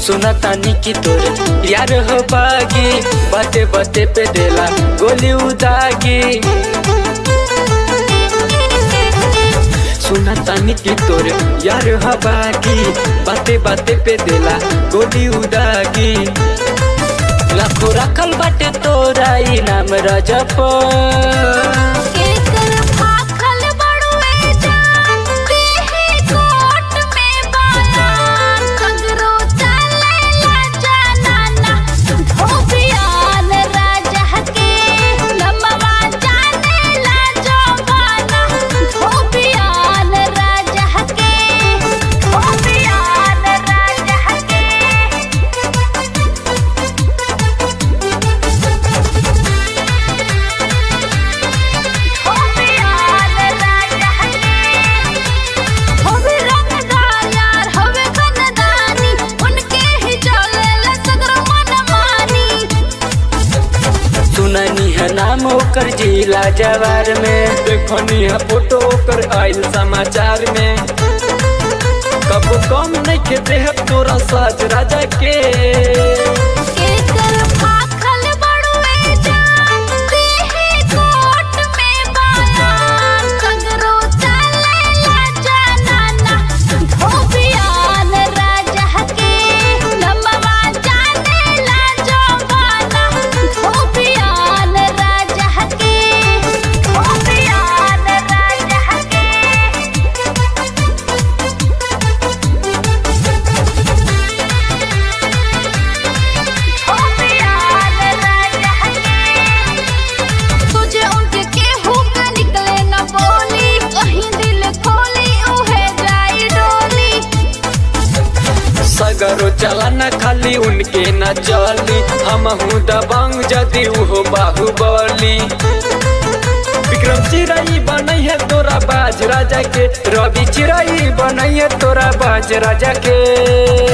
सुना तानी की तोरे यार हो बागी बाते बाते पे देला गोली उदागी सुना तानी की तोरे यार हो बागी बाते बाते पे देला गोली उदागी लाखो रखल बाटे तोरा इनाम रजप केकर फाखल बड़ुए जान देहे कोट में बालान सगरो चलेला जनाना धोबियान राजा के लमवा जानेला जवाना धोबियान राजा के धोबियान राजा के होवे रंगदार यार होवे बनदानी उनके ही चलेला सगरो मनमानी सुननी है नाम ओकर जिला जवार में देखनी है फोटो ओकर आयल समाचार में कब कम नहीं के देह तोरा साज राजा के केकर फाखल बड़ुए जान देहे कोट में बालान सगरो चलेला जनाना धोबियान राजा के लमवा जानेला जवाना धोबियान राजा के धोबियान राजा के धोबियान राजा के तुझे उनके केहू का निकले न बोली कहीं दिल खोली उहे जाई डोली सगरो चला न खाली उनके न चली हम हूँ दबंग जदि उहो बाहुबली विक्रम चिराई बनई है तोरा बाज राजा के रवि चिराई बनई है तोरा बाज राजा के